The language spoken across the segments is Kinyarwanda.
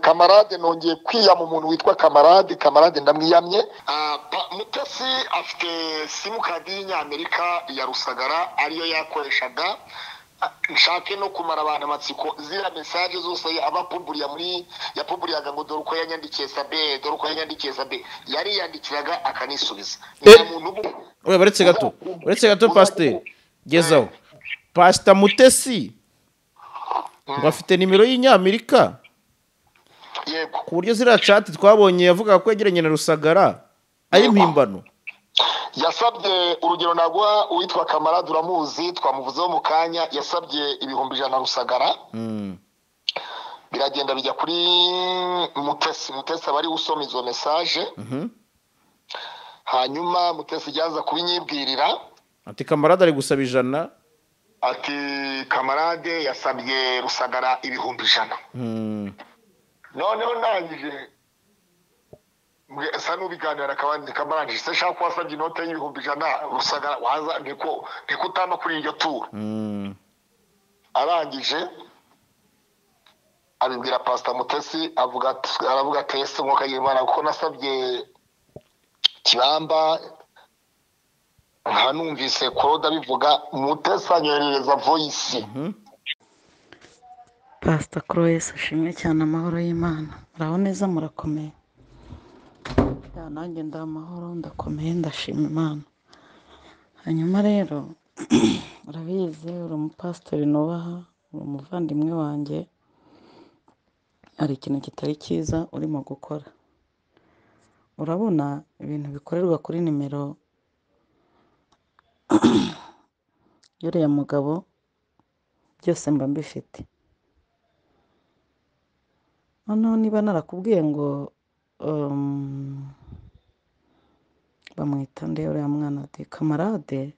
kamarade nongeye kwiyama umuntu witwa kamarade kamarade ndamwiyamye mutesi afite simukadi y'inyamerika ya rusagara ariyo yakoreshaga nshake no kumara abantu amatsiko ziriya mesaje zose aba apuburiya muri yapuburiyaga ngo dore uko yanyandikiye sabe dore uko yanyandikiye sabe yariyandikiraga akanisubiza nta muntu ubu oya baretse gato baretse gato pasiteri gezaho pasita mutesi ngo afite nimero y'inyamerika yego ku buryo ziriya cati twabonye yavugaga ko yegeranye na rusagara ari impimbano yasabye urugero naguha uwitwa kamarade uramuzi twamuvuzeho mu kanya yasabye ibihumbi ijana rusagara biragenda bijya kuri mutesi mutesi aba ariwe usoma izo mesaje hanyuma mutesi ryaza kubinyibwirira ati kamarade ari gusaba ijana ati kamarade yasabye rusagara ibihumbi ijana Mm. noneho ndangije mbwe- sa n'ubiganira akabandi kamarade se nshaka ko wasabye inote y'ibihumbi ijana rusagara waza niko niko utama kuri iryo turo Mm. arangije abibwira pasita mutesi avuga ati- aravuga ati ese mwuka imana kuko nasabye kibamba nkanumvise claude abivuga mutesi anyoherereza voyisi pasita croix ushimwe cyane amahoro y'imana muraho neza murakomeye Ya, nanjye ndaha amahoro ndakomeye ndashima imana hanyuma rero urabizi uri umupasitori nubaha uri umuvandimwe wanjye hari ikintu kitari cyiza urimo gukora urabona ibintu bikorerwa kuri nimero y'uriya mugabo byose mba mbifite noneho niba narakubwiye ngo um, bamwita nde uriya mwana ati kamarade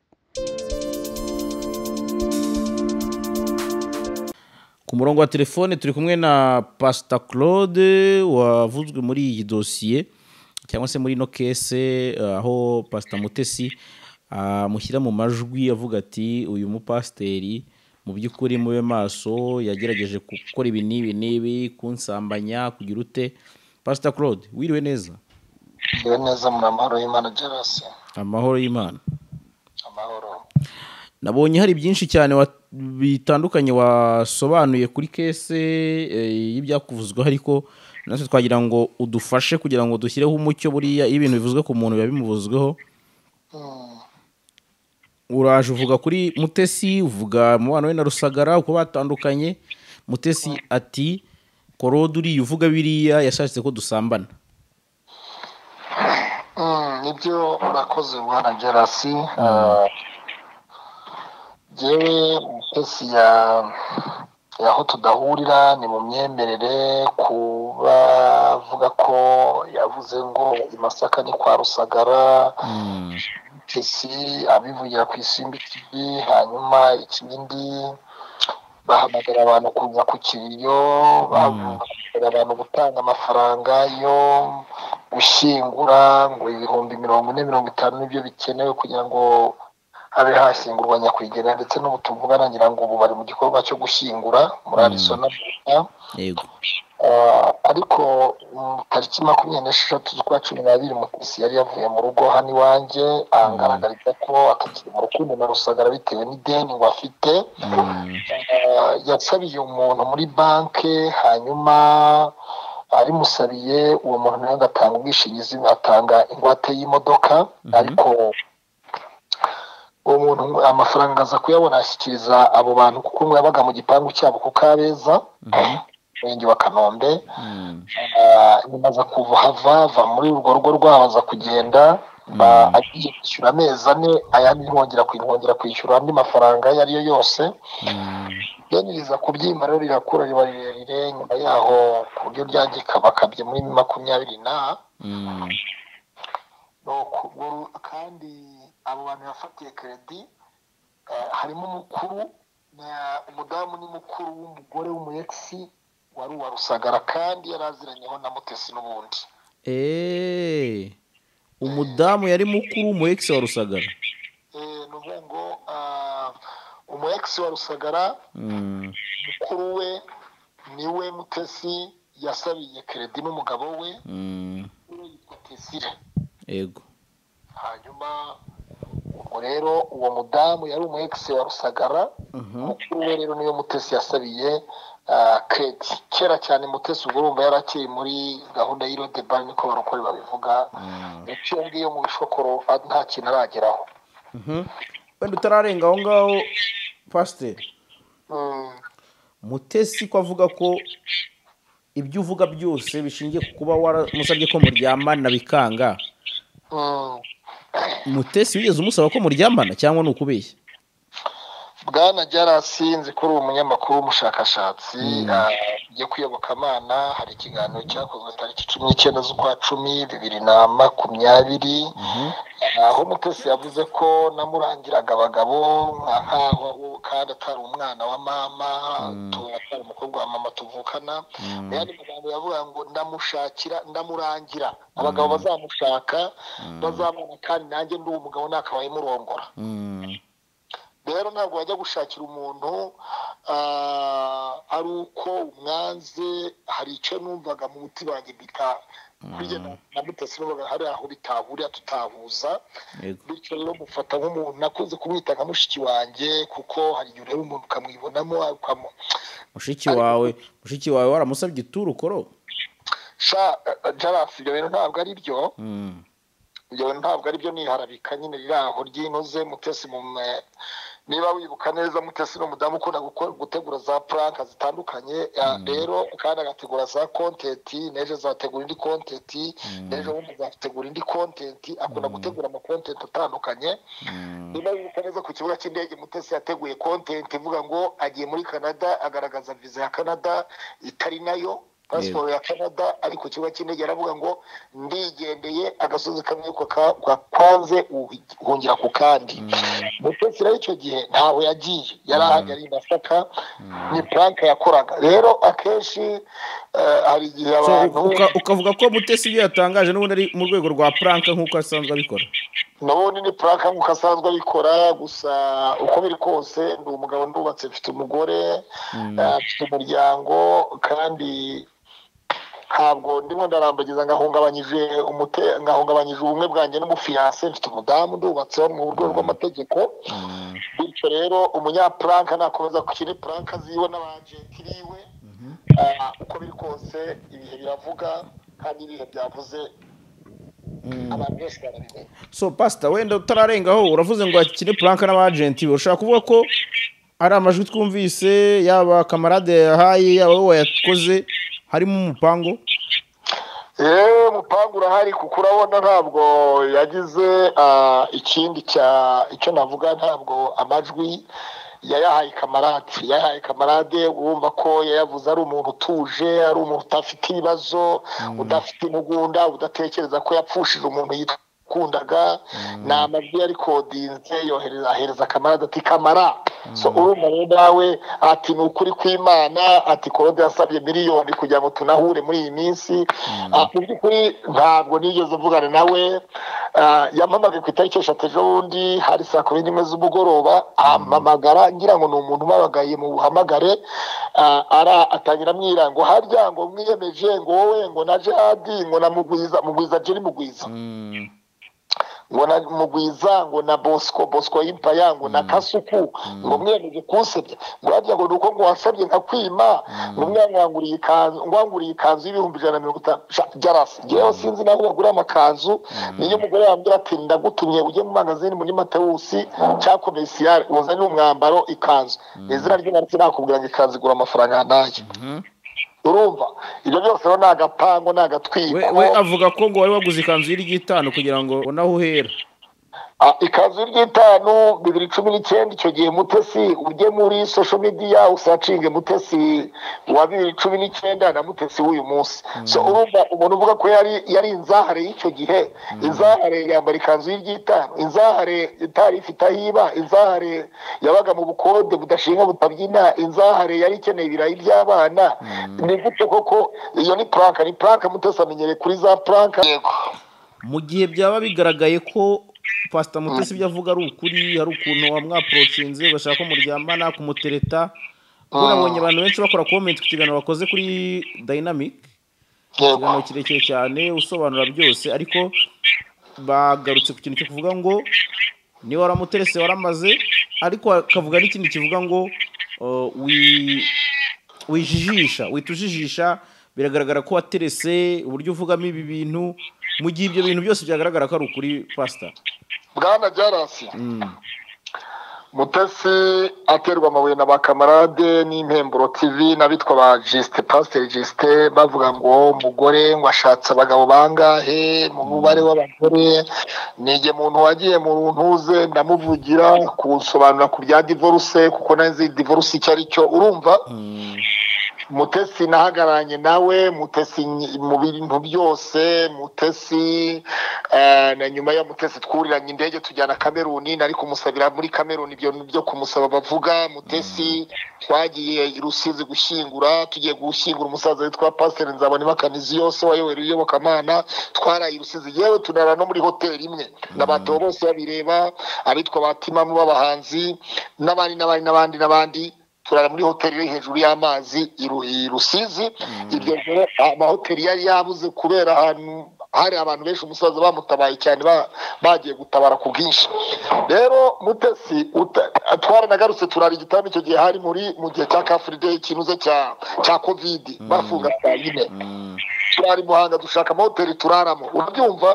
ku murongo wa telefone turi kumwe na pasita claude wavuzwe muri iyi dosiye cyangwa se muri ino kese eh, aho pasita mutesi amushyira mu majwi avuga ati uyu mupasiteri mu by'ukuri mube maso yagerageje gukora ibi n'ibi n'ibi kunsambanya kugira ute pasita claude wiriwe neza yewe neza muri amahoro y'imana gerasi amahoro y'imana amahoro nabonye hari byinshi cyane wa- bitandukanye wasobanuye kuri kese eh, y'ibyakuvuzweho ariko natwe twagira ngo udufashe kugira ngo dushyireho umucyo buriya iyo ibintu bivuzwe ku muntu biba bimuvuzweho uraje uvuga kuri mutesi uvuga umubano we na rusagara uko batandukanye mutesi ati korode uriya uvuga biriya yashatse ko dusambana Mm, nibyo urakoze bwana gerasi yewe mutesi ya yaho tudahurira ni mu myemerere kuba avuga ko yavuze ngo i masaka ni kwa rusagara Mm, mutesi abivugira ku isimbi TV hanyuma ikindi bahamagara abantu kuza ku kiriyo bahamagara abantu gutanga amafaranga yo gushyingura ngo ibihumbi mirongo ine mirongo itanu nibyo bikenewe kugira ngo habe hashyingurwa nyakwigendera ndetse n'ubu tuvugana ngira ngo ubu bari mu gikorwa cyo gushyingura muri arisona yego Ah, ariko mm, tariki makumyabiri n'esheshatu z'ukwa cumi n'abiri mutesi yari yavuye mu rugo hano iwanjye angaragariza ko atakiri mu rukundo na rusagara bitewe n'ideni ngo afite Mm, Ah, yasabiye umuntu muri banki hanyuma arimusabiye uwo muntu nawe agatanga ubwishingizi atanga ingwate y'imodoka ariko uwo muntu amafaranga aza kuyabona ashyikiriza abo bantu kuko umwe yabaga mu gipangu cyabo ku kabeza umurenge wa kanombe mm, Ah, nyuma aza kuva hava ava muri urwo rugo rwabo aza kugenda ba- agiye kwishyura amezi ane ayandi ntibongera kwi- ntibongera kwishyura andi mafaranga ayo ari yo yose mm, yaniriza kubyimba rero rirakura riba rirerire nyuma yaho ku buryo ryangika bakabye muri makumyabiri na mm, nuko ubwo kandi abo bantu yafatiye keredi eh, harimo umukuru na- umudamu ni mukuru w'umugore w'umuyekisi wari uwa rusagara kandi yari aziranyeho na mutesi n'ubundi Eh, umudamu yari mukuru mu ex wa rusagara Eh, ni ukuvuga ngo ah, umuyekisi wa rusagara Mm, mukuru we niwe mutesi yasabiye keredi n'umugabo we Mm, uwo yitwa tezire ego hanyuma ubwo rero uwo mudamu yari umu egisi wa rusagara mukuru we rero niyo mutesi yasabiye ah, keredi kera cyane mutesi ubwo urumva yarakiri muri gahunda y'irode bari niko barokore babivuga ndetse iyo ngiyo mu bishokoro ah, nta kintu arageraho Mhm. wenda utararenga aho ngaho pasiteri Mm, mutesi ko avuga ko ibyo uvuga byose bishingiye ku kuba waramusabye ko muryamana bikanga mm. mutesi wigeze umusaba ko muryamana cyangwa ni ukubeshya bwana byarasinze kuri uwo munyamakuru w'umushakashatsi agiye kuyoboka amana hari ikiganiro cyakozwe tariki cumi n'icyenda z'ukwa cumi bibiri na makumyabiri aho mutesi yavuze ko namurangiraga abagabo nka nkaho kandi atari umwana wa mama tu- atari umukobwa wa mama tuvukana yandi magambo yavuga ngo ndamushakira ndamurangira abagabo bazamushaka bazamubona kandi nanjye ndi uwo mugabo nakabaye murongora Mm, rero ntabwo wajya gushakira umuntu ah, ari uko umwanze hari icyo numvaga mu mutima wanjye bita bijya na- na mutasi numvaga hari aho bitahurira tutahuza ego bityo rero mufata nk'umuntu nakunze kumwita nka mushiki wanjye kuko hari igihe ureba umuntu ukamwibonamo ukamu- mushiki wawe mushiki wawe waramusabye ituru ukoro sha eh, jarasi ibyo bintu ntabwo ari byo Mm, ibyo bintu ntabwo ari byo niharabika nyine riri aho ryinoze mutesi mu me- niba wibuka neza mutesi ni umudamu ukunda guko- gutegura za puranka zitandukanye ya- rero kandi agategura za kontenti n'ejo azategura indi kontenti n'ejo bundi azategura indi kontenti akunda gutegura amakontenti atandukanye mm, niba wibuka neza ku kibuga cy'indege mutesi yateguye kontenti ivuga ngo agiye muri canada agaragaza viza ya canada itari nayo pasiporo ya canada ari ku kibuga cy'indege aravuga ngo ndigendeye agasozi kamwe ko ka- kwa- kwanze uhi- hongera ku kandi mutesi rero icyo gihe ntaho yagiye yari ahagari masaka ni puranka yakoraga rero akenshi eh, hari igihe so abantu uka- ukavuga ko mutesi ibyo yatangaje n'ubundi ari mu rwego rwa puranka nk'uko asanzwe abikora nabonye ni puraka nk'uko asanzwe abikora gusa uko biri kose ndi umugabo ndubatse mfite umugore eh, mfite umuryango kandi ntabwo ndimo ndarambagiza ngahungabanyije umute ngahungabanyije ubumwe bwanjye n'umufiyanse mfite umudamu ndubatseho mu buryo bw'amategeko bityo rero umunyapuranka nakomeza gukina puranka ziwe n'abajenti biwe Ah, uko biri kose ibihe biravuga kandi ibihe byavuze abantu benshi barabimenya so pasita wenda utararengaho uravuze ngo akine puranka n'abajenti be ushobora kuvuga ko ari amajwi twumvise yaba kamarade yahaye yaba wowe wayakoze harimo umupango yewe umupangu urahari kuko urabona ntabwo yagize ah, ikindi cya icyo navuga ntabwo amajwi yayahaye kamarade yayahaye kamarade wumva ko yayavuze ari umuntu utuje ari umuntu udafite ibibazo udafite intugunda udatekereza ko yapfushije umuntu yikundaga ni amajwi yarikodinze yohereza ahereza kamarade ati kamara so urumva rero nawe ati ni ukuri kw'imana ati korode yasabye miliyoni kugira ngo tunahure muri iyi minsi Ah, mu by'ukuri ntabwo nigeze mvugana nawe Ah, yampamagaye ku itariki eshatu ejo bundi hari saa kumi n'imwe z'umugoroba ampamagara ngira ngo ni umuntu umabagaye mu buhamagare Ah, ara atangira amwira ngo harya ngo mwiyemeje ngo wowe ngo na jadi ngo na mugwiza mugwiza jeri mugwiza ngo na mugwiza ngo na bosco bosco y'impaya ngo na kasuku ngo mwiyemeje kunsebya ngo harya ngo nuko ngo wasabye nkakwima ngo mwanganguriye ikanzu ngwanguriye ikanzu y'ibihumbi ijana na mirongo itanu Sha, jarasi ngewe sinzi naho bagura amakanzu niyo umugore yambwira ati ndagutumye ujye mu magazini muri matewusi cyangwa komisiyare uzanire umwambaro ikanzu Mu izina ry'umuntu nakubwira ngo ikanzu igura amafaranga nanjye urumva ibyo byose rero ni agapango ni agatwiko we we avuga ko ngo wari waguze ikanzu y'irigitanu kugira ngo ubone aho uhera Ah, ikanzu ry'itanu bibiri cumi n'icyenda icyo gihe mutesi ujye muri social media usacinge mutesi wa bibiri cumi n'icyenda na mutesi w'uyu munsi so urumva umuntu uvuga ko yari yari inzahare y'icyo gihe inzahare yambara ikanzu y'iry'itanu inzahare itari ifite aho iba inzahare yabaga mu bukode budashinga butabyina inzahare yari ikeneye ibirayi by'abana ni gute koko iyo ni puranka ni puranka mutesi amenyereye kuri za puranka yego mu gihe byaba bigaragaye ko pasita mutesi ibyo avuga ari ukuri hari ukuntu wamwaporotsinze ugashaka ko muryamana kumutereta ubona abonye abantu benshi bakora komenti ku kiganiro bakoze kuri dayinamike yego ikiganiro kirekire cyane usobanura byose ariko bagarutse ku kintu cyo kuvuga ngo niba waramuterese waramaze ariko akavuga n'ikindi kivuga ngo uh, wi- wijijisha wita ujijisha biragaragara ko waterese uburyo uvugamo ibi bintu mu gihe ibyo bintu byose byagaragara ko ari ukuri pasita bwana jarasi mutesi aterwa amabuye na bakamarade n'impemburo tv n'abitwa ba jisite pasiteri jisite bavuga ngo umugore ngo ashatse abagabo bangahe mu mubare w'abagore nige muntu wagiye mu ntuze ndamuvugira kunsobanura ku bya divorce kuko nazi divorce icyo ari cyo urumva mutesi nahagaranye nawe mutesi nyi- mu bintu byose mutesi eh, na nyuma ya mutesi twuriranye indege tujyana kameruni nari kumusabira muri kameruni ibyo byo kumusaba bavuga mutesi twagiye i rusizi gushyingura tugiye gushyingura umusaza witwa pasiteri nzabonimakanisiyose yose wayobora iyobokamana twaraye i rusizi yewe tunara no muri hoteli imwe n'abatebo bose babireba abitwa batimamu b'abahanzi n'abandi n'abandi n'abandi n'abandi turara muri hoteli iri hejuru y'amazi i Ru- i rusizi iryo joro amahoteli yari yabuze kubera ahantu hari abantu benshi umusaza bamutabaye cyane ba- bagiye gutabara ku bwinshi rero mutesi uta- twaranagarutse turara igitanda icyo gihe hari muri mu gihe cya kafurideyi ikinuze cya cya kovidi bafunga saa yine turara i muhanga dushaka amahoteli turaramo urabyumva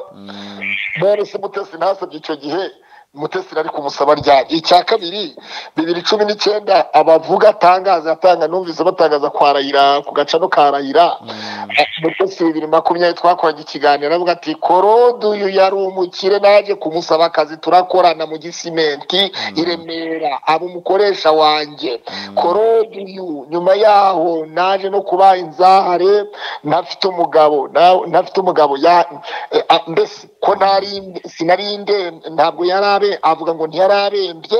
Morisi Mutesi ntasabye icyo gihe Mutesi ari kumusaba ryari icya kabiri bibiri cumi n'icyenda abavuga atangaza atanga numvise batangaza kwa Rayira ku gacano ka Rayira A- Mutesi bibiri makumyabiri twakoraga ikiganiro avuga ati korodu uyu yari umukire naje kumusaba akazi turakorana mu gisimenti i Remera aba umukoresha wanjye korodu uyu nyuma yaho naje no kuba inzahare ntafite umugabo na- ntafite umugabo ya- eh, ah, mbese ko ntari sinari nde ntabwo yari abe avuga ngo ntiyari arembye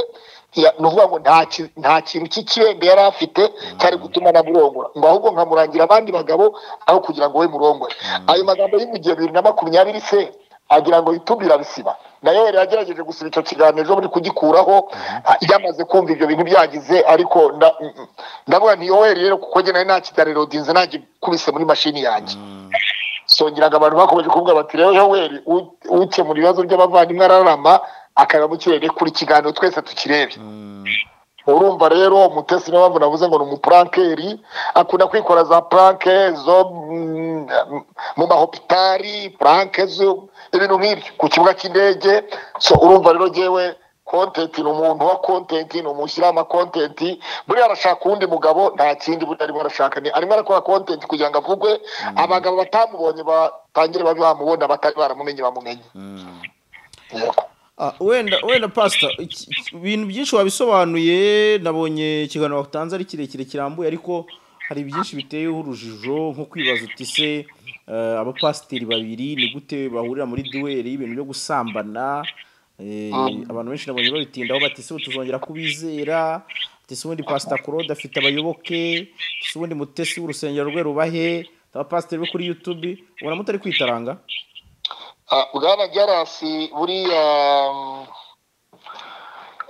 Ya- ni ukuvuga ngo nta ki- nta kintu cy'ikirembe yari afite cyari gutuma namurongora ngo ahubwo nkamurangira abandi bagabo aho kugira ngo we murongore ayo magambo y'ibigihe bibiri na makumyabiri se agira ngo yitume irabisiba nayo yari yagerageje gusiba icyo kiganiro ejo buri kugikuraho ah, yamaze kumva ibyo bintu byagize ariko nda- mm, mm. ndavuga nti yoweri rero kuko njye nari nta kiganiro dinze nagikubise muri mashini yanjye songera ngo abantu bakomeje kuvuga bati rero yoweri u- ukemura ibibazo by'abavandimwe ararama akaba mu kirere kuri kiganiro twese tukirebye urumva rero mutesi niyo mpamvu navuze ngo ni umupurankeri akunda kwikora za puranke zo mm, mu mahopitari puranke zo ibintu nk'ibyo ku kibuga cy'indege so urumva rero jewe kontenti ni umuntu wa kontenti ni umushyiraho amakontenti buriya arashaka uwundi mugabo nta kindi buriya arimo arashaka ni arimo arakora kontenti kugira ngo avugwe abagabo batamubonye batangire babe bamubona batari baramumenye bamumenye Yego. Ah, wenda wenda pasita iki- iki- ibintu byinshi wabisobanuye nabonye ikiganiro watanze ari kirekire kirambuye ariko hari byinshi biteyeho urujijo nko kwibaza uti se eh, abapasiteri babiri ni gute bahurira muri duweri y'ibintu byo gusambana eh, abantu benshi nabonye babitindaho bati se ubu tuzongera kubizera ati se ubundi pasita claude afite abayoboke ati se ubundi mutesi w'urusengero rwe rubahe abapasiteri bo kuri yutube ubona mutari kwitaranga Ah, bwana jarasi buriya mm,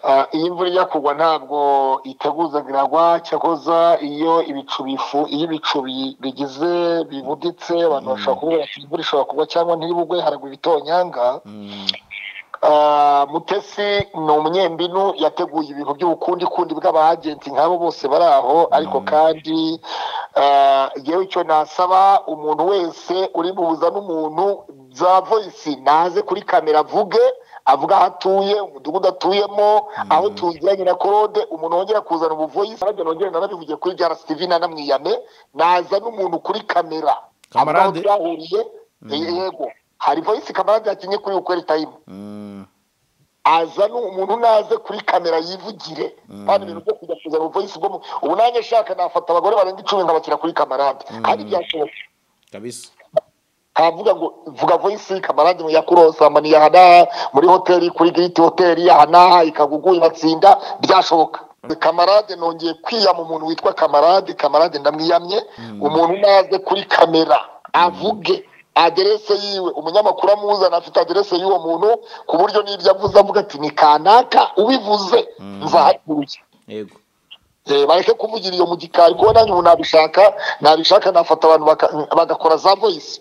ah, iyo imvura ijya kugwa ntabwo iteguza ngo iragwa cyakoza iyo ibicu bifu iyo ibicu bi- bigize bibuditse abantu bashobora kuvuga bati imvura ishobora kugwa cyangwa ntiribugwe haragwa ibitonyanga Ah, mutesi ni umunyembinu yateguye ibintu by'ubukundikundi bw'abagenti nk'abo bose bari aho ariko kandi ah, yewe icyo nasaba umuntu wese uri buhuza n'umuntu za voyisi naze kuri kamera avuge avuga aho atuye umudugudu atuyemo aho tuziranye na korode umuntu wongera kuzana ubuvoyisi nabyo nongere narabivugiye kuri rstv nanamwiyame naza n'umuntu kuri kamera Kamarade? Avuga aho twahuriye yego hari voyisi kamarade yakinnye kuri ukweri tayimu aza nu- umuntu naze kuri kamera yivugire kandi ibintu byo kujya kuzana ubuvoyisi bwo mu- ubu nanjye nshaka nafata abagore barenga icumi nkabashyira kuri kamarade kandi byashoboka kabisa ntavuga ngo vuga voyisi kamarade mu yakurosambani yahanaha muri hoteli kuri giriti hoteli yahanaha ikagugu ibatsinda byashoboka kamarade nongeye kwiyama umuntu witwa kamarade kamarade ndamwiyamye umuntu naze kuri kamera avuge aderese yiwe umunyamakuru amuzana afite aderese y'uwo muntu ku buryo n'ibyo avuze avuga ati ni kanaka ubivuze nzahatuye yego Eh, bareke kuvugira iyo mu gikari kuko nanjye ubu nabishaka nabishaka nafata abantu baka- bagakora za voice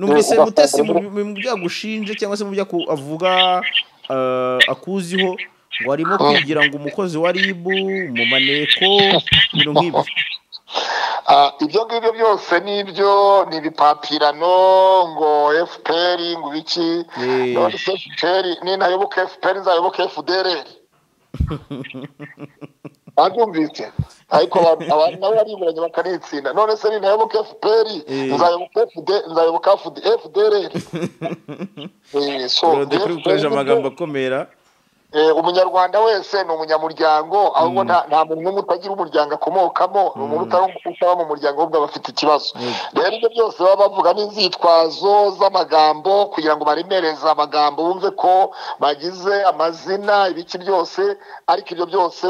numvise Eh, mutesi ugasanga mu mu byo agushinje cyangwa se mu byo aku- avuga eh, akuziho ngo arimo kwigira ngo umukozi wa rib mu maneko ibintu nk'ibyo Ah, ibyo ngibyo byose nibyo ni ibipapirano ngo fpr ngo ibiki Eh. none se fpr ninayoboka fpr nzayoboka fdrr babyumvise ariko abantu abantu nabo bariburanye bakanitsinda none se ninayoboka fpr Eh. nzayoboka FD- nzayoboka FD- fdrr Eh, so Urode kuri gukoresha FPR amagambo akomera Eh, umunyarwanda wese ni umunyamuryango ahubwo nta nta muntu n'umwe utagira umuryango akomokamo ni umuntu utari- utaba mu muryango ahubwo aba afite ikibazo rero ibyo byose baba bavuga n'inzitwazo z'amagambo kugira ngo baremereze amagambo bumve ko bagize amazina ibiki byose ariko ibyo byose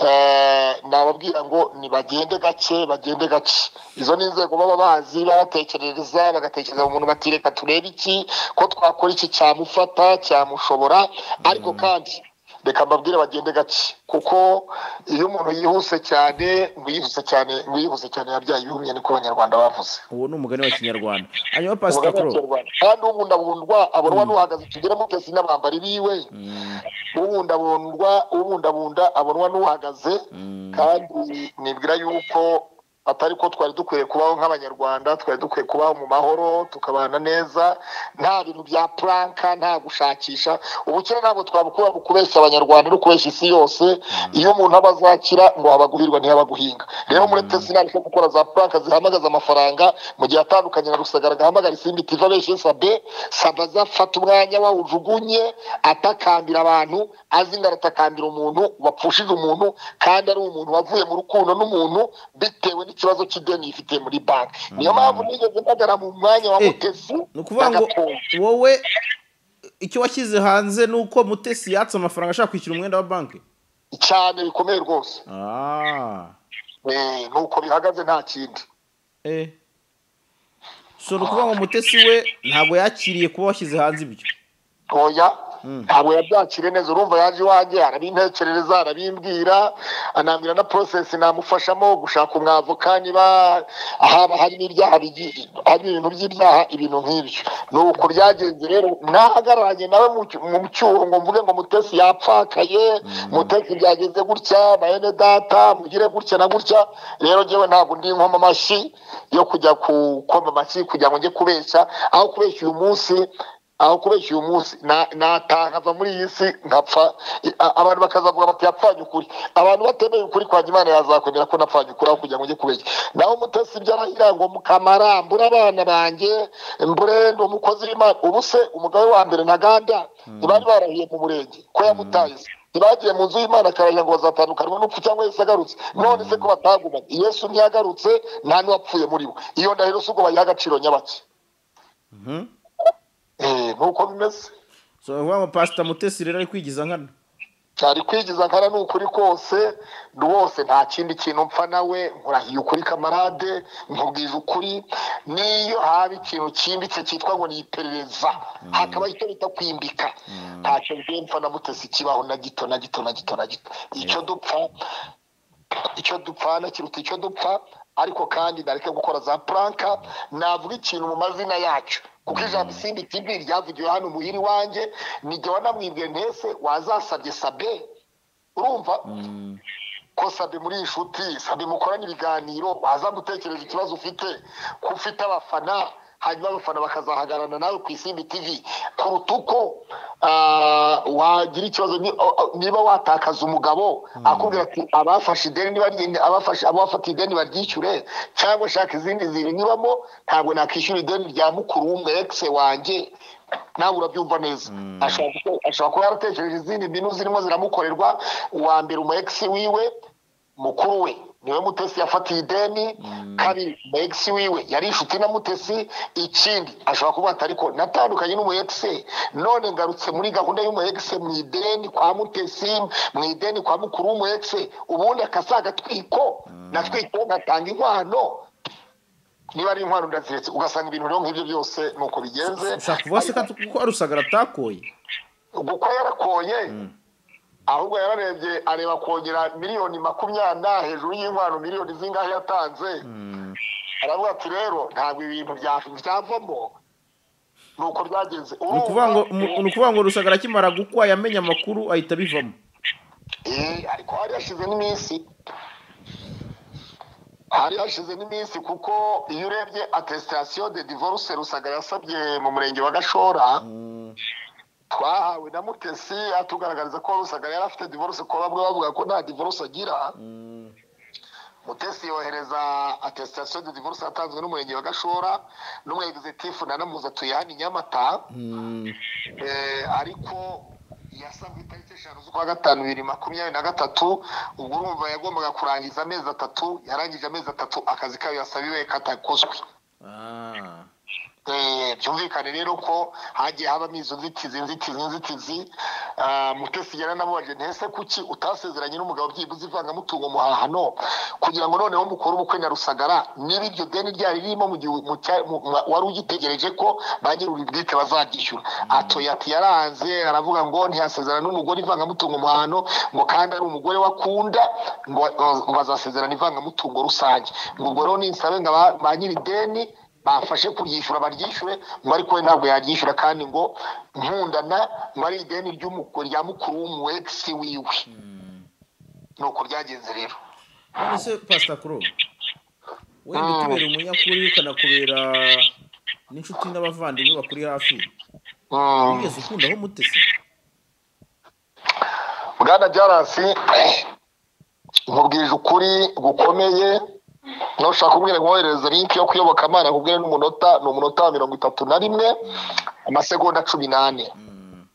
eh, nababwira ngo nibagende gake bagende gake izo ni inzego baba bazi babatekerereza bagatekereza umuntu bati reka turebe iki ko twakora iki cyamufata cyamushobora ariko kandi reka mbabwire bagende gake kuko iyo umuntu yihuse cyane ngo yihuse cyane ngo yihuse cyane yabyaye ibihumye niko abanyarwanda bavuze uwo ni umugani wa kinyarwanda hanyuma Umugani pasita wa kuro Kinyarwanda. kandi ubundabundwa abonwa n'uhagaze tugira mutesi n'abambari biwe ubundabundwa ubundabunda abonwa n'uhagaze kandi nibwira yuko atari ko twari dukwiye kubaho nk'abanyarwanda twari dukwiye kubaho mu mahoro tukabana neza nta bintu bya puranka nta gushakisha ubukene ntabwo twabukura mu kubeshya abanyarwanda no kubeshya isi yose iyo umuntu aba azakira ngo abaguhirwa ntiyabaguhinga rero muri tesi ntabwo ari gukora za puranka zihamagaza amafaranga mu gihe atandukanye na rusagara agahamagara isimbi tiva benshi sabe sabe azafata umwanya wawujugunye atakambira abantu azi ngo aratakambira umuntu wapfushije umuntu kandi ari umuntu wavuye mu rukundo n'umuntu bitewe n'ikibazo cy'ideni yifitiye muri banki niyo mpamvu nigeze mpagara mu mwanya wa Eh, mutesi ni ukuvuga ngo n'agatongo. wowe icyo washyize hanze ni uko mutesi yatse amafaranga ashaka kwishyura umwenda wa banki cyane bikomeye rwose Ah, Eh, nuko bihagaze nta kindi eh. so ni ukuvuga ngo mutesi we ntabwo yakiriye kuba washyize hanze ibyo oya Mm. ntabwo yabyakiriye neza urumva yaje iwanjye arabintekerereza arabimbwira anambwira na porosesi namufashamo gushaka umwavoka niba haba harimo ibyaha bigi- harimo ibintu by'ibyaha ibintu nk'ibyo nuko byagenze rero nahagararanye nawe mu cy- mu cyuho ngo mvuge ngo mutesi yapfakaye mutesi byagenze gutya bayene data mugire gutya na gutya rero njyewe ntabwo ndi nkoma amashyi yo kujya ku- koma amashyi kugira ngo njye kubeshya aho kubeshya uyu munsi aho kubeshya uyu munsi na- nataha nkava muri iyi si nkapfa I- a- abantu bakazavuga bati yapfanye ukuri abantu batemeye ukuri kwa imana yazakwemera ko napfanye ukuri aho kugira ngo njye kubeshya naho mutesi ibyo arahira ngo mukamara mbure abana banjye mbure ndi umukozi w'imana ubu se umugabo we wa mbere na ganda ntibari barahiye mu murenge ko yamutaye se ntibagiye mu nzu y'imana akarahira ngo bazatandukanywa n'upfu cyangwa yesu agarutse none se ko batagumanye yesu ntiyagarutse nta n'uwapfuye muri bo iyo ndahiro si ubwo bayiha agaciro nyabake Mhm. Eh, nuko bimeze so ni ukuvuga ngo pasita mutesi rero ari kwigiza nkana cyari kwigiza nkana ni ukuri kose rwose nta kindi kintu mpfa nawe nkurahiye ukuri kamarade nkubwije ukuri n'iyo haba ikintu cyimbitse cyitwa ngo ni iperereza hakaba icyo bita kwimbika ntacyo njyewe mpfa na mutesi kibaho na gito na gito na gito na gito icyo dupfa icyo dupfana kiruta icyo dupfa ariko kandi nareke gukora za puranka navuga ikintu mu mazina yacu kuko ijambo isimbi tv ryavugiwe hano muhira iwanjye nijyewe namwibwe ntese wazasabye sabe urumva ko sabe muri iyi nshuti sabe mukorana ibiganiro waza gutekereza ikibazo ufite ko ufite abafana hanyuma abafana bakazahagarana nawe ku isimbi tv kuruta uko ah, wagira ikibazo ni- o- o- niba watakaza umugabo akubwira ati abafashe ideni nibarye abafashe abafatiye ideni baryishyure cyangwa shaka izindi zirinyuramo ntabwo nakwishyura ideni rya mukuru w'umwe egise wanjye nawe urabyumva neza ashobora kuba- ashobora kuba yaratekereje izindi mbinu zirimo ziramukorerwa uwa mbere umu egisi wiwe mukuru we niwe mutesi yafatiye ideni kabiri umu egisi wiwe yari inshuti na mutesi ikindi ashobora kuba ati ariko natandukanye n'umu egisi none ngarutse muri gahunda y'umu egisi mu ideni kwa mutesi mu ideni kwa mukuru w'umu egisi ubundi akasa agatwiko natwikiro ngatanga inkwano niba ari inkwano ndaziretse ugasanga ibintu rero nk'ibyo byose ni uko bigenze ushaka kuvuga se ko kuko arusagara atakoye kuko yarakoye ahubwo yararebye areba kongera miliyoni makumyabiri na hejuru y'inkwano miliyoni zingahe yatanze aravuga ati rero ntabwo ibintu bya- byavamo ni uko byagenze ni ukuvuga ngo mu- ni ukuvuga ngo rusagara akimara gukwa yamenye amakuru ahita abivamo Eh, ariko hari hashize n'iminsi hari hashize n'iminsi kuko iyo urebye attestation de divorce rusagara yasabye mu murenge wa gashora Mm, twahawe na mutesi atugaragariza ko rusagara yari afite divorce ko bamwe bavuga ko nta divorce agira mm, mutesi yohereza attestation de divorce yatanzwe n'umurenge wa gashora n'umwegizitifu nanamuza atuye hano i nyamata mm, Eh, ariko yasabwe itariki eshanu z'ukwa gatanu bibiri makumyabiri na gatatu ubwo urumva yagombaga kurangiza amezi atatu yarangije amezi atatu akazi kayo yasabiwe katakozwe ah, Eh, byumvikane rero ko hagiye habamo izo nzitizi inzitizi inzitizi Ah, mutesi yaranamubajije ntese kuki utasezeranye n'umugabo byibuze ivangamutungo muhahano kugira ngo noneho mukore ubukwe na rusagara niba iryo deni ryari ririmo mu gihe mu cya- mu- mu- wari ugitegereje ko bagira uribwite bazaryishyura atoye ati yaranze aravuga ngo ntiyasezerana n'umugore ivangamutungo muhahano ngo kandi ari umugore wakunda ngo ngo bazasezerana ivangamutungo rusange ngo ubwo rero ninsabe ngo aba- ba nyiri ideni bafashe kuryishyura baryishyure ngo ariko we ntabwo yaryishyura kandi ngo nkundana ngo ari ideni ry'umuko- rya mukuru w'umuwegisi wiwe ni uko byagenze rero none se pasita kuro wenda utubera umunyakuri ukanakubera n'inshuti n'abavandimwe bakuri hafi Mm. wigeze ukundaho mutesi bwana jarasi nkubwije ukuri gukomeye nushaka kubwira nkoherereza linki yo kuyoboka amana nkubwire n'umunota ni umunota wa mirongo itatu na rimwe amasegonda cumi n'ane Mm,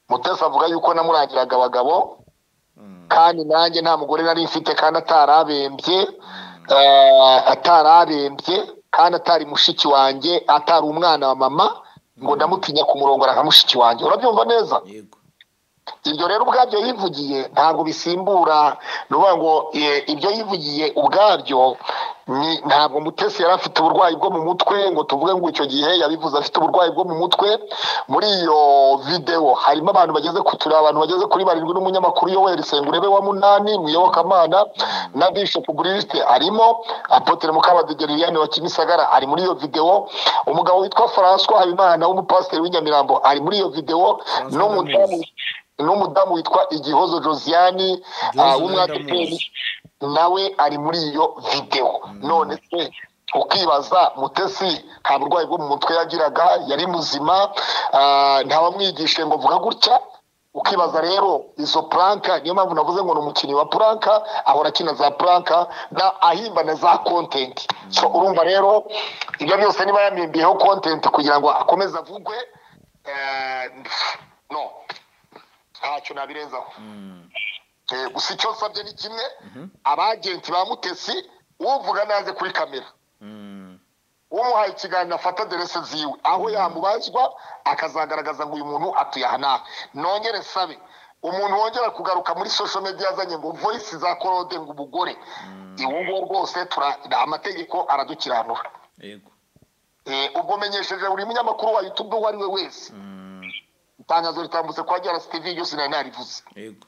mutesi avuga yuko namurangiraga abagabo mm, kandi nanjye nta mugore nari mfite kandi atarabembye eh, atararembye kandi atari mushiki wanjye atari umwana wa mama ngo ndamutinya ku murongo nka mushiki wanjye urabyumva neza yego ibyo rero ubwabyo yivugiye ntabwo bisimbura ni ukuvuga ngo eh, ibyo yivugiye ubwabyo ni ntabwo mutesi yari afite uburwayi bwo mu mutwe ngo tuvuge ngo icyo gihe yabivuze afite uburwayi bwo mu mutwe muri iyo videwo harimo abantu bageze ku turi abantu bageze kuri barindwi n'umunyamakuru yoweri sengurebe wa munani mu iyobokamana na bishop buriste arimo apotere mukabadege liliane wa kimisagara ari muri iyo videwo umugabo witwa françois habimana w'umupasiteri w'inyamirambo ari muri iyo videwo François n'umudamu ndamuzi. n'umudamu witwa igihozo josiane Josiane w'umwadeperi ndamuzi. nawe ari muri iyo videwo none se ukibaza mutesi nta burwayi bwo mu mutwe yagiraga yari muzima ah, nta wamwigishe ngo vuga gutya ukibaza rero izo puranka niyo mpamvu navuze ngo ni umukinnyi wa puranka ahora akina za puranka na ahimba na za kontenti so urumva rero ibyo byose niba yamimbiyeho kontenti kugira ngo akomeze avugwe eh, no ntacyo nabirenzaho Mm, Eh, gusa icyo nsabye ni kimwe Mhm. abagenti ba mutesi uvuga naze kuri kamera mm, umuhaye ikiganiro afata aderese ziwe aho yamubazwa akazagaragaza ngo uyu muntu atuye aha naha nongere nsabe umuntu wongera kugaruka muri social media azanye ngo voice za korode ngo umugore iwo nguwo rwose tura- amategeko aradukiranura yego Eh, ubwo menyesheje buri munyamakuru wa youtube uwo ari we wese mm, itangazo ritambutse kwa jarasi tv ryose nari narivuze yego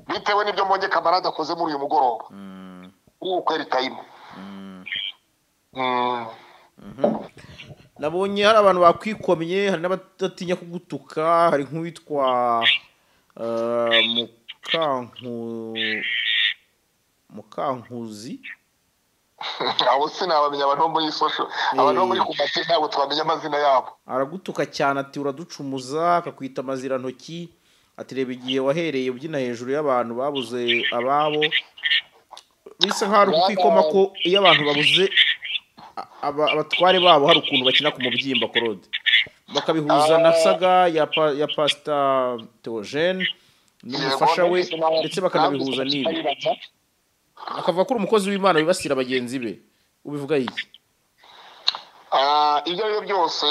bitewe n'ibyo mbonye kamarade akoze muri uyu mugoroba Mm, w'ukweri tayimu mm. Mm. nabonye hari abantu bakwikomye hari n'abadatinya kugutuka hari nk'uwitwa eh, Mukanku- mukankuzi abo sinabamenya abantu bo muri iyi sosho abantu bo muri kumate ntabwo twamenya amazina yabo aragutuka cyane ati uraducumuza akakwita amazirantoki ati reba igihe wahereye ubyina hejuru y'abantu babuze ababo bisa nk'aho ari ukwikoma ko iyo abantu babuze a- aba- abatware babo hari ukuntu bakina ku mubyimba korode bakabihuza na saga ya pa- ya pasita teogene n'umufasha we ndetse bakanabihuza n'ibi akavuga ko uri umukozi w'imana wibasira bagenzi be ubivuga iki Ah, ibyo ari byo byose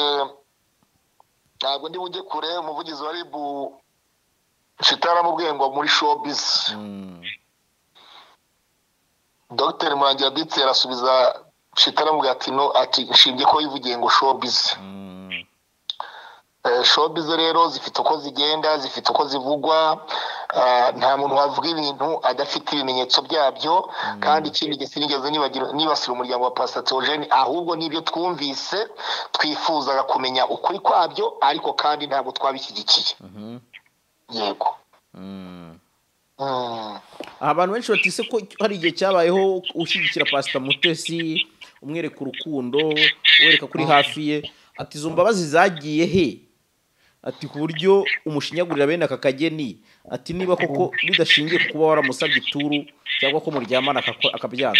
ntabwo ndi bujye kure umuvugizi wa ribu shitaramubwiye ngo muri shobizi Mm, dogiteri murangira ditsi arasubiza shitaramubwiye ati no ati nshinge ko yivugiye ngo shobizi mm, shobize rero zifite uko zigenda zifite uko zivugwa Ah, nta muntu wavuga ibintu adafite ibimenyetso byabyo kandi ikindi gihe sinigeze nibagira- nibasira umuryango wa pasita teogene ahubwo n'ibyo twumvise twifuzaga kumenya ukuri kwabyo ariko kandi ntabwo twabishyigikiye Mhm. yego Mm. Mm. abantu benshi batise ko hari igihe cyabayeho ushyigikira pasita mutesi umwereka urukundo wereka kuri hafi ye ati izo mbabazi zagiye he ati ku buryo umushinyagurira bene aka kageni ati niba koko bidashingiye ku kuba waramusabye ituru cyangwa ko muryamana akako- akabyanga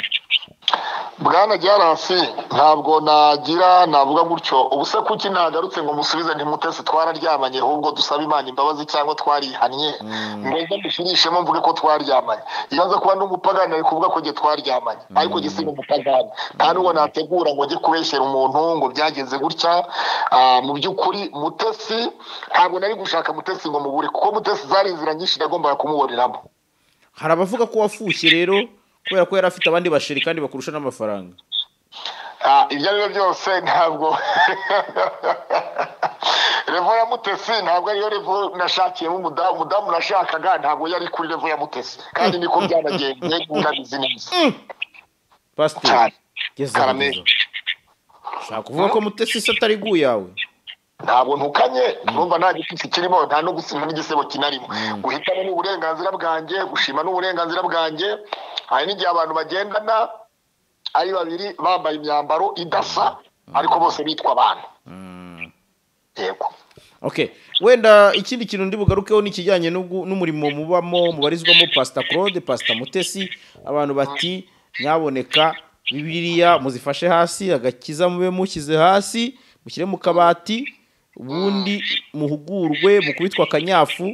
bwana jarasi ntabwo nagira navuga gutyo ubuse kuki ntagarutse ngo musubize ntimutese twararyamanye ahubwo dusabe imana imbabazi cyangwa twarihannye ngombwa mbishirishemo mvuge ko twaryamanye iyo nza kuba ndi umupagani ari kuvuga ko njye twaryamanye ariko njye si umupagani nta n'ubwo nategura ngo njye kubeshyera umuntu ngo byagenze gutya Ah, mu by'ukuri mutesi ntabwo nari gushaka mutesi ngo mubure kuko mutesi zari inzira nyinshi nagombaga kumuboneramo hari abavuga ko wafushye rero kubera ko yari afite abandi basheri kandi bakurusha n'amafaranga Ah, ibyo ari byo byose ntabwo revo ya mutesi ntabwo ariyo revo nashakiyemo umudamu umudamu nashakaga ntabwo yari kuri revo ya mutesi kandi niko byanagenze ndabizi neza pasiteri cyane gezaho Karame. gezaho. ushaka kuvuga ko mutesi se atari gu yawe ntabwo ntukanye numva nta gitutsi kirimo nta no gusinya n'igisebo kinarimo guhitamo ni uburenganzira bwanjye gushima ni uburenganzira bwanjye hari n'igihe abantu bagendana ari babiri bambaye imyambaro idasa ariko bose bitwa abantu yego Okay. wenda ikindi kintu ndi bugarukeho ni ikijyanye n'ubwo- n'umurimo mubamo mubarizwamo pasita claude pasita mutesi abantu bati nyaboneka bibiliya muzifashe hasi agakiza mube mushyize hasi mushyire mu kabati ubundi muhugurwe mukubitwa akanyafu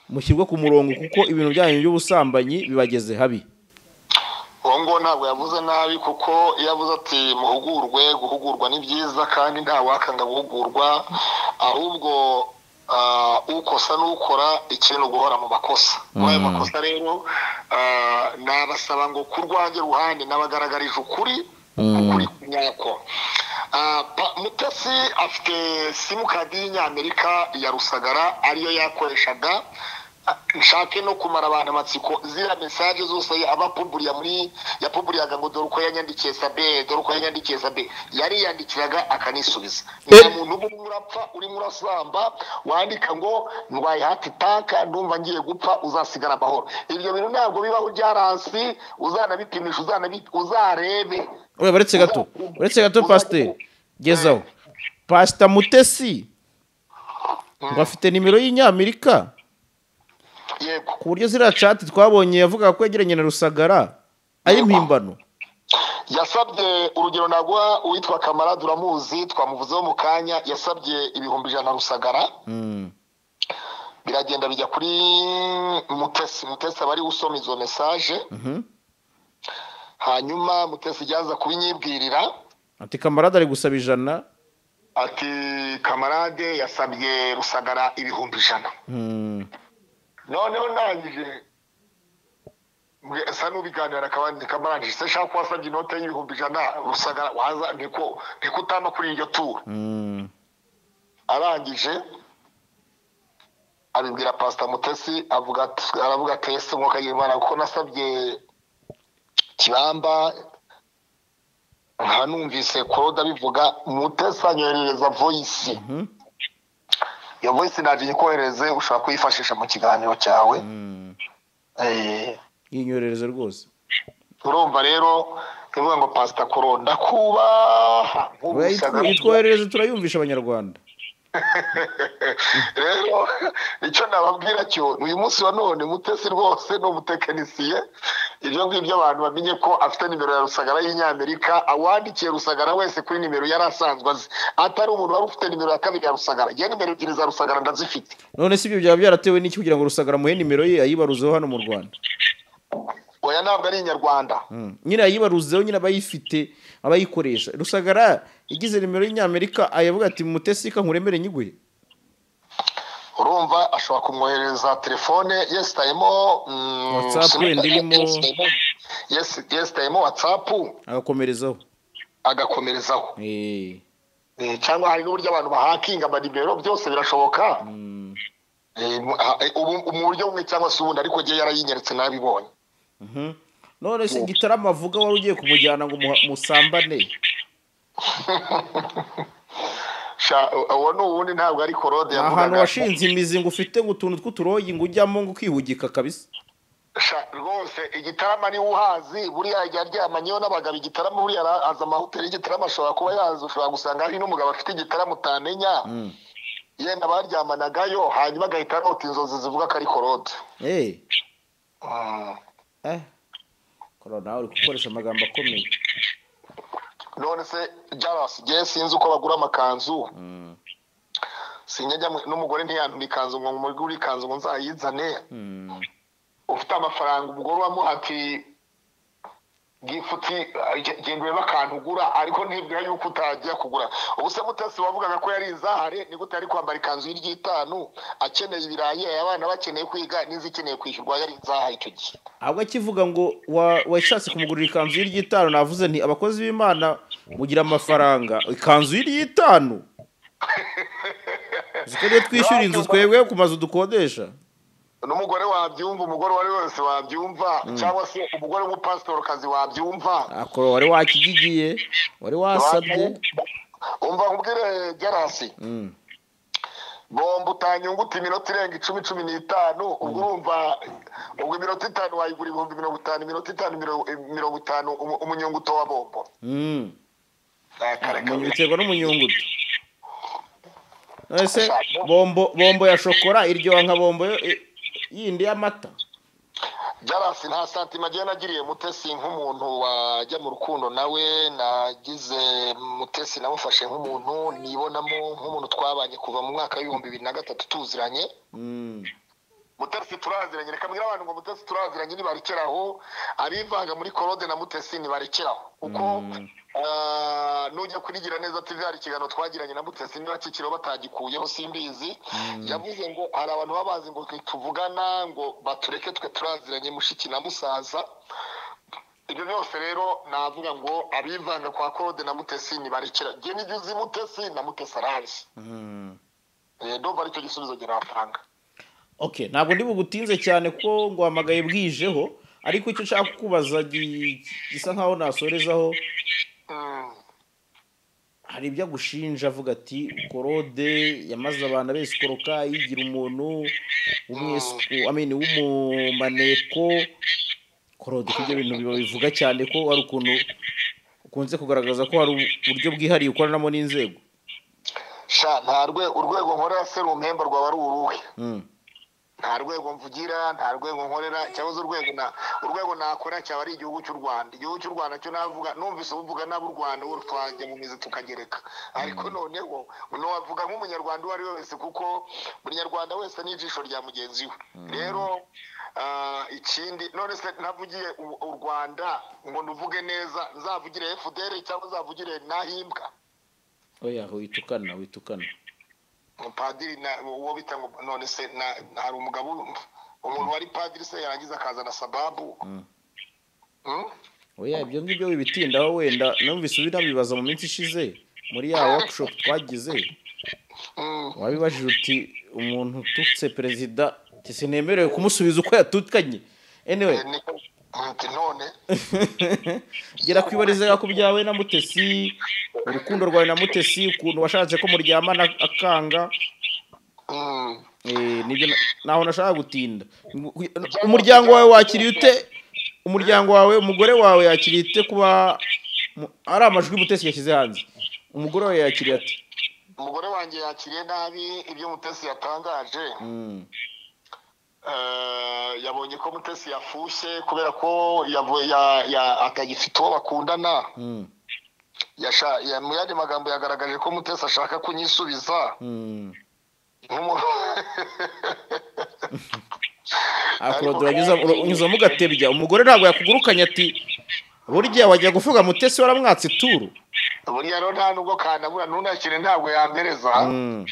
mushyirwe ku murongo kuko ibintu byanyu by'ubusambanyi bibageze habi uwo nguwo ntabwo yavuze nabi kuko iyo avuze ati muhugurwe guhugurwa ni byiza kandi nta wakanga guhugurwa ahubwo ah, ukosa n'ukora ikintu guhora mu makosa muri ayo makosa rero ah, nabasaba ngo ku rwanjye ruhande n'abagaragarije ukuri ukuri nyako Ah, Pa- mutesi afite simukadi y'inyamerika ya rusagara ariyo yakoreshaga nshake no kumara abantu amatsiko ziriya mesaje zose abapuburiya muri yapuburiyaga ngo dore uko yanyandikiye sabe dore uko yanyandikiye sabe yariyandikiraga akanisubiza nta muntu uba urimo urapfa urimo urasamba wandika ngo ndwaye hati tanka ndumva ngiye gupfa uzasigara amahoro ibyo bintu ntabwo bibaho byaransi uzanabipimisha uzanabi- uzarebe Oya, baretse gato baretse gato pasiteri gezaho pasita mutesi ngo afite nimero y'inyamerika yego ku buryo ziriya cati twabonye yavugaga ko yegeranye na rusagara ay'impimbano yasabye urugero naguha uwitwa kamarade uramuzi twamuvuzeho mu kanya yasabye ibihumbi ijana rusagara Mm. biragenda bijya kuri mutesi mutesi aba ari we usoma izo mesaje Mhm. hanyuma mutesi ryaza kubinyibwirira ati kamarade ari gusaba ijana ati kamarade yasabye rusagara ibihumbi ijana Mm. noneho ndangije mbwe- sa n'ubiganira akabandi kamarade se nshaka kuba asabye inote y'ibihumbi ijana rusagara waza niko niko utama kuri iryo turo Mm. arangije abibwira pasita mutesi avuga ati- aravuga ati ese umwuka y'imana kuko nasabye kibamba nkanumvise claude abivuga mutesi anyoherereza voyisi Mhm. iyo voyisi naje nyikohereze ushobora kuyifashisha mu kiganiro cyawe Mm. Eh, yinyorereze rwose urumva rero ivuga ngo pasita koro ndakubaha Oya, nk'ubusaga- yitwo- yitwoherereze turayumvisha abanyarwanda rero icyo nababwira cyo uyu munsi wa none mutesi rwose ni umutekinisiye ibyo ngibyo abantu bamenye ko afite nimero ya rusagara y'inyamerika awandikiye rusagara wese kuri nimero yari asanzwe azi atari umuntu wari ufite nimero ya kabiri ya rusagara njye nimero ebyiri za rusagara ndazifite none si ibyo byaba byaratewe n'iki kugira ngo rusagara amuhe nimero ye ayibaruzeho hano mu rwanda oya ntabwo ari inyarwanda Mm. nyine yayibaruzeho nyine abayifite abayikoresha rusagara igize nimero y'inyamerika ayavuga ati mutesi ka nkuremere nyigwe urumva ashobora kumwoherereza telefone yesitayemo mm, WhatsApp sinumva- ndirimo. yesitayemo- yesi- yesitayemo watsapu agakomerezaho agakomerezaho Eh. Eh, cyangwa hari n'uburyo abantu bahakinga amanimero byose birashoboka Mm. Eh, mu- ah, eh, ubu- mu buryo bumwe cyangwa se ubundi ariko ngewe yarayinyeretse nabibonye none se gitaramo avuga wari ugiye kumujyana ngo muha- musambane Sha- uwo ni uwundi ntabwo ari korode ni ahantu washinze imizi ngo ufite ngo utuntu tw'uturogi ngo ujyamo ngo ukihugika kabisa Sha, rwose igitarama niwe uhazi buriya ajya aryamanyeho n'abagabo igitarama buriya ara- azi amahoteli y'igitarama ashobora kuba yazi ushobora gusanga hari n'umugabo afite igitaramo utamenya yenda baryamanagayo hanyuma agahita arota inzozi zivuga ko ari korode eee Mm. korora nawe uri gukoresha amagambo akomeye none se jarasi ngewe sinzi uko bagura amakanzu sinjya njya mu- n'umugore ntiyantura ikanzu ngo umugore ikanzu ngo nzayizane Mm. ufite amafaranga umugore ubamuha ati gifuti genda urebe akantu ugura ariko ntibwira yuko utagiye kugura ubu se mutasi wavugaga ko yari inzahare ni gute yari kwambara ikanzu y'iryitanu akeneye ibirayi abana bakeneye kwiga n'izikeneye kwishyurwa yari inzahare icyo gihe ahubwo akivuga ngo wa- washatse kumugurira ikanzu y'iryitanu navuze nti abakozi b'imana mugira amafaranga ikanzu y'iryitanu uziko niyo twishyura inzu twebwe ku mazu dukodesha n'umugore wabyumva umugore uwo ari we wese wabyumva cyangwa se umugore w'umupasitorokazi wabyumva akoro wari wakigigiye wari wasabye umva nkubwire jarasi Mm. bomba utanyunguta iminota irenga icumi cumi n'itanu ubwo urumva ubwo iminota itanu wayigura ibihumbi mirongo itanu iminota itanu miro- mirongo itanu umu- umunyunguto wa bombo Mm. Ah, kare Umunyu- kabiri. biterwa n'umunyungutu ese bombo bombo ya shokora iryoha nka bombo yo- i- yindi y'amata jarasi nta santima agiye nagiriye mutesi nk'umuntu wajya mu rukundo nawe nagize mutesi namufashe nk'umuntu nibonamo nk'umuntu twabanye kuva mu mwaka w'ibihumbi bibiri na gatatu tuziranye Mm. mutesi turaziranye reka mbwira abantu ngo mutesi turaziranye nibarekeraho abivanga muri korode na mutesi nibarekeraho kuko ah, nujya kurigira neza tv hari ikiganiro twagiranye na mutesi niba kikiriho batagikuyeho simbizi yavuze ngo hari abantu baba bazi ngo tuvugana ngo batureke twe turaziranye mushiki na musaza ibyo byose rero navuga ngo abivanga kwa korode na mutesi nibarekera njye nijya uzi mutesi na mutesi arazi Mm. Eh, ndumva aricyo gisubizo njye natanga okay ntabwo ndi bugutinze cyane ko ngo hamagaye bwijeho ariko icyo ushaka kubaza gi- gisa nkaho nasorezaho Mm. hari ibyo agushinja avuga ati korode yamaze abantu abese ikoroka yigira umuntu w'umwesuku amene w'umumaneko korode ko ibyo bintu biba bivuga cyane ko hari ukuntu ukunze kugaragaza ko hari uburyo bwihariye ukoranamo n'inzego sha nta rwe- urwego nkorera serumpemba rwaba ari uruhe Mm. nta rwego mvugira nta rwego nkorera cyangwa se urwego na urwego nakora cyaba ari igihugu cy'u rwanda igihugu cy'u rwanda cyo navuga numvise uvuga nabi u rwanda wowe twajya mu mizi tukagereka ariko noneho ntiwavuga nk'umunyarwanda uwo ari we wese kuko buri nyarwanda wese ni ijisho rya mugenzi we rero ah, ikindi none se navugiye u- u rwanda ngo nuvuge neza nzavugire fdr cyangwa nzavugire nahimbwa oya witukana witukana padiri na uwo bita ngo none se na hari umugabo umuntu wari padiri se yarangiza akazana sababu Mm? oya ibyo ngibyo wibitindaho wenda numvise ubinabibaza mu minsi ishize muri ya workshop twagize Mm. wabibajije uti umuntu ututse perezida ati sinemerewe kumusubiza uko yatutkanye anyway Eh, niko- ati none gera kwibariza ku byawe na mutesi urukundo rwawe na mutesi ukuntu washatse ko muryamana akanga Mm. eh, nibyo na- ntaho nashaka gutinda umuryango wawe wakiriye ute umuryango wawe umugore wawe yakiriye ute kuba mu- ari amajwi mutesi yashyize hanze umugore wawe yakiriye ati umugore wanjye yakiriye nabi ibyo mutesi yatangaje "Mm, Eh, yabonye ko mutesi yafushye kubera ko yavuye ya- ya- atagifite uwo bakundana mm, Yasha- ya- mu yandi magambo yagaragaje ko mutesi ashaka kunyisubiza mm." nk'umuntu Ah, Claude, uranyuza- ura- unyuzamo ugatebya umugore ntabwo yakugurukanye ati burya wajya kuvuga mutesi waramwatse ituru buriya rero nta nubwo kanabura ntunakire ntabwo yampereza Mm.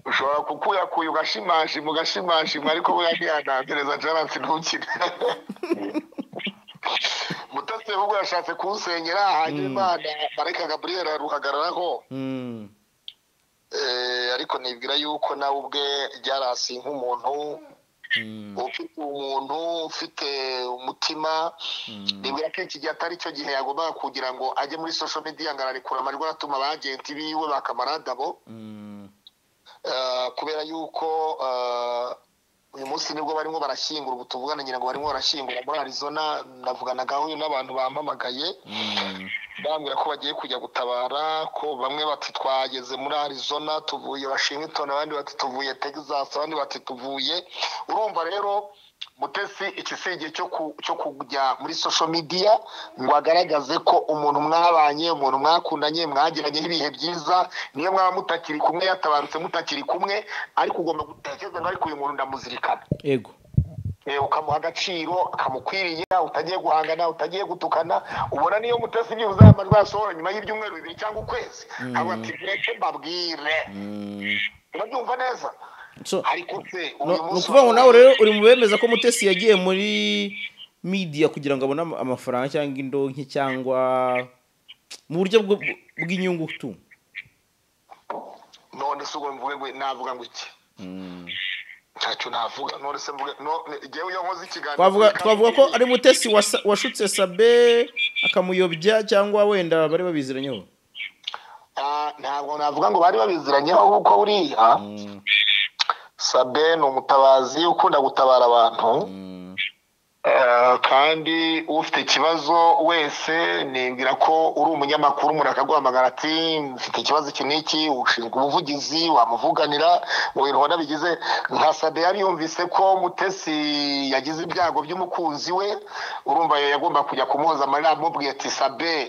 ushobora kukuyakuye ugashimashima ugashimashima ariko buriya ntiyanampereza jaransi ntukire mutasi ahubwo yashatse kunsenyera hanyuma Imana marayika gaburiyeli aruhagararaho Mm. Eh, ariko nibwira yuko nawe ubwe ryarasi nk'umuntu Mm. ufite umuntu ufite umutima nibwira ko iki gihe atari cyo gihe yagombaga kugira ngo ajye muri social media ngo ararekura amajwi aratuma abagenti biwe bakamarandabo Mm. Eh, kubera yuko eh, uyu munsi nibwo barimo barashyingura ubu tuvugana ngira ngo barimo barashyingura muri arizona navuganagaho n'abantu bampamagaye Mm. bambwira ko bagiye kujya gutabara ko bamwe bati twageze muri arizona tuvuye washington abandi bati tuvuye texas abandi bati tuvuye urumva rero mutesi iki si igihe cyo ku- cyo kujya muri social media ngo agaragaze ko umuntu mwabanye umuntu mwakundanye mwagiranyeho ibihe byiza niyo mwaba mutakiri kumwe yatabarutse mutakiri kumwe ariko ugomba gutekereza ngo ariko uyu muntu ndamuzirikana ego Eh, ukamuha agaciro kamukwiriye utagiye guhangana utagiye gutukana ubona niyo mutasi byibuze aya majwi asohora nyuma y'ibyumweru bibiri cyangwa ukwezi abo ati reke mbabwire Mm. urabyumva neza So, ariko se no- uyu ni munsi ukuvuga ngo nawe rero uri mu bemeza ko mutesi yagiye muri media kugira ngo abone ama- amafaranga cyangwa indonke cyangwa mu buryo bwo- bw'inyungu tu none se ubwo mvuge ngo navuga ngo iki Mm. ntacyo navuga none se mvuge none jyewe iyo nkoze ikiganiro twavuga twavuga ko ari mutesi wasa- washutse sabe akamuyobya cyangwa wenda bari babiziranyeho Ah, ntabwo navuga ngo bari babiziranyeho kuko buriya Mm. sabe ni umutabazi ukunda gutabara abantu Mm. Eh, kandi ufite ikibazo wese nibwira ko uri umunyamakuru umuntu akaguhamagara ati mfite ikibazo iki n'iki ushinzwe ubuvugizi wamuvuganira mu bintu ubona bigize nka sade yari yumvise ko mutesi yagize ibyago by'umukunzi we urumva yagomba kujya kumuhoza amarira amubwiye ati sabe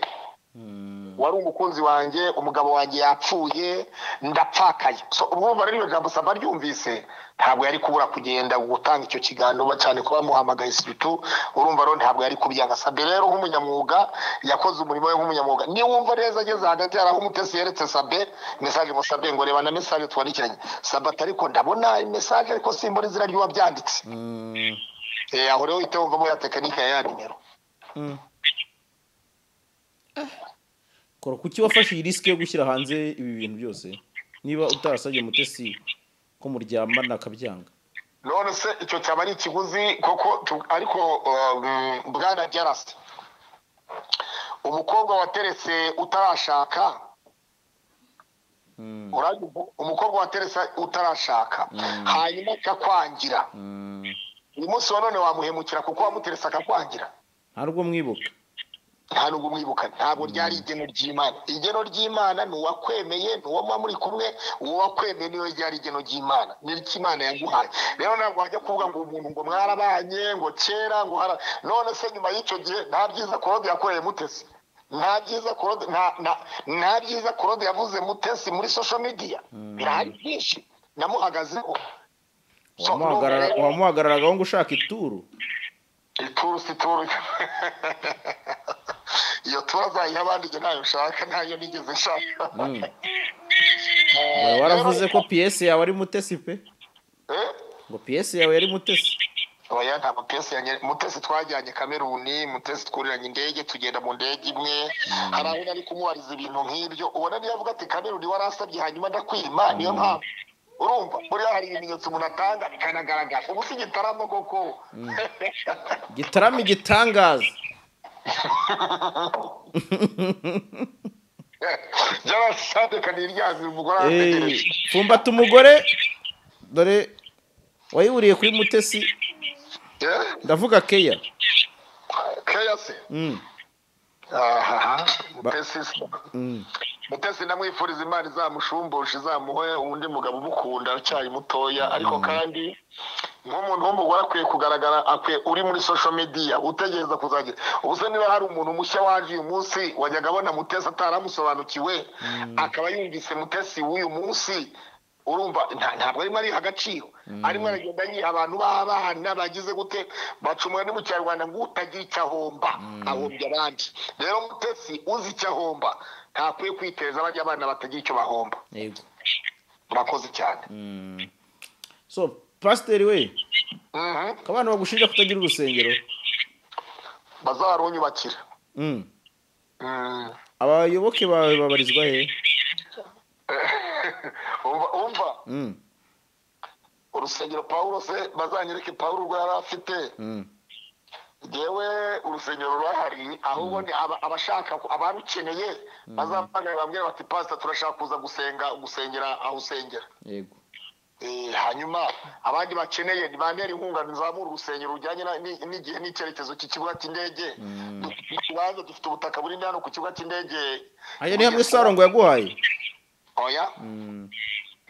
Mm. wari umukunzi wanjye umugabo wanjye yapfuye ndapfakaye so urumva rero iryo jambo saba ryumvise ntabwo yari kubura kugenda gutanga icyo kiganiro cyane ko bamuhamagaye sibitu urumva rero ntabwo yari kubyanga sabe rero nk'umunyamwuga yakoze umurimo we nk'umunyamwuga niwumva neza ageze hagati hari aho umutesi yeretse sabe mesaje ngo sabe ngo reba na mesaje twandikiranye sabe ati ariko ndabona mesaje ariko simbona izina ry'uwabyanditse Mm. Eh, aho rero uhita wumvamo ya tekinike ya ya nimero Mm. kora kuki wafashe iyi risike yo gushyira hanze ibi bintu byose niba utarasabye mutesi ko muryamana akabyanga none se icyo cyaba ari ikiguzi koko tu- ariko um, bwana jarasi umukobwa wateretse utarashaka Mm. urabyumva? umukobwa wateretse utarashaka hanyuma akakwangira Mm. uyu munsi wa none wamuhemukira kuko wamuteretse akakwangira nta rwo mwibuka nta nubwo umwibuka ntabwo ryari igeno ry'imana igeno ry'imana ni uwakwemeye ni uwo muba muri kumwe uwo wakwemeye niwe ryari igeno ry'imana ni ry'imana yaguhaye rero ntabwo wajya kuvuga ngo umuntu ngo mwarabanye ngo kera ngo hara none se nyuma y'icyo gihe nta byiza korode yakoreye mutesi nta byiza korode nta- nta- nta byiza korode yavuze mutesi muri social media birahari byinshi namuhagazeho So, Wamuhagarara- nubwo- wamuhagararagaho ngo ushaka ituru ituru si turu iyo turu azayiha abandi njye ntayo nshaka ntayo nigeze nshaka Mm. Wari waravuze ko piyesi yawe ari mutesi pe Eh? ngo piyesi yawe yari mutesi oya nta mutesi yanye- mutesi twajyanye kameruni mutesi twuriranye indege tugenda mu ndege imwe hari aho nari kumubariza ibintu nk'ibyo ubona niyo avuga ati kameruni warasabye hanyuma ndakwima niyo mpamvu urumva buriya hari ibimenyetso umuntu atanga bikanagaragara ubu si igitaramo koko gitarama igitangaza byabasandekaniye ryazira umugore arategereje Eh, fumbata umugore dore wayiburiye kuri mutesi Eh? ndavuga keya keya se Mm, aha Ba- mutesi mm. mutesi ndamwifuriza imana izamushumbusha izamuhe undi mugabo umukunda aracyari mutoya ariko kandi nk'umuntu w'umugore akwiye kugaragara akwiye uri muri social media utegereza kuzagira ubu se niba hari umuntu mushya waje uyu munsi wajyaga abona mutesi ataramusobanukiwe akaba yumvise mutesi w'uyu munsi urumva nta- ntabwo arimo ariha agaciro arimo aragenda yiha abantu b'abana bagize gute bacumura ni mu kinyarwanda ngo utagira icyo ahomba ahombya abandi rero mutesi uzi icyo ahomba ntakwiye kwiteza bajya abana batagira icyo bahomba yego murakoze cyane Mm. so pasiteri we Mhm. ko abana bagushinja kutagira urusengero bazarunyubakira Mm. Mm. abayoboke bawe babarizwa he Umva- umva Mm, urusengero pawulo se bazanyereke pawulo rwa yari afite mm, yewe urusengero rurahari ahubwo ni aba- abashaka ku- abarukeneye bazamagana bambwira bati pasita turashaka kuza gusenga gusengera aho usengera yego Eh, hanyuma abandi bakeneye ntibantera inkunga nizamura urusengero rujyanye na- ni- n'igihe n'icyerekezo cy'ikibuga cy'indege dufite ikibanza dufite ubutaka buri hano ku kibuga cy'indege aya ni hamwe sarongo yaguhaye oya Mm,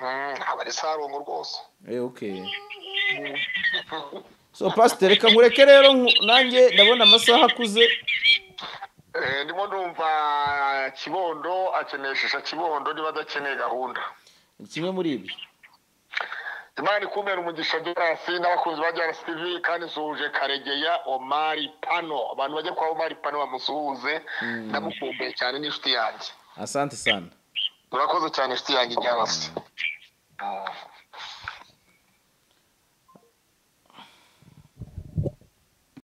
Mm, aba ari sarongo rwose eh, okay so pasiteri reka nkureke rero nku- nanjye ndabona amasaha akuze Eh, ndimo numva kibondo akeneshisha kibondo niba adakeneye gahunda ni kimwe muri ibyo imana ikumera umugisha gerasi n'abakunzi ba gerasi tv kandi nsuhuje karegeya omari pano abantu bajya kwa omari pano bamusuhuze ndamukumbuye cyane n'inshuti yanjye asante sana urakoze cyane inshuti yanjye gerasi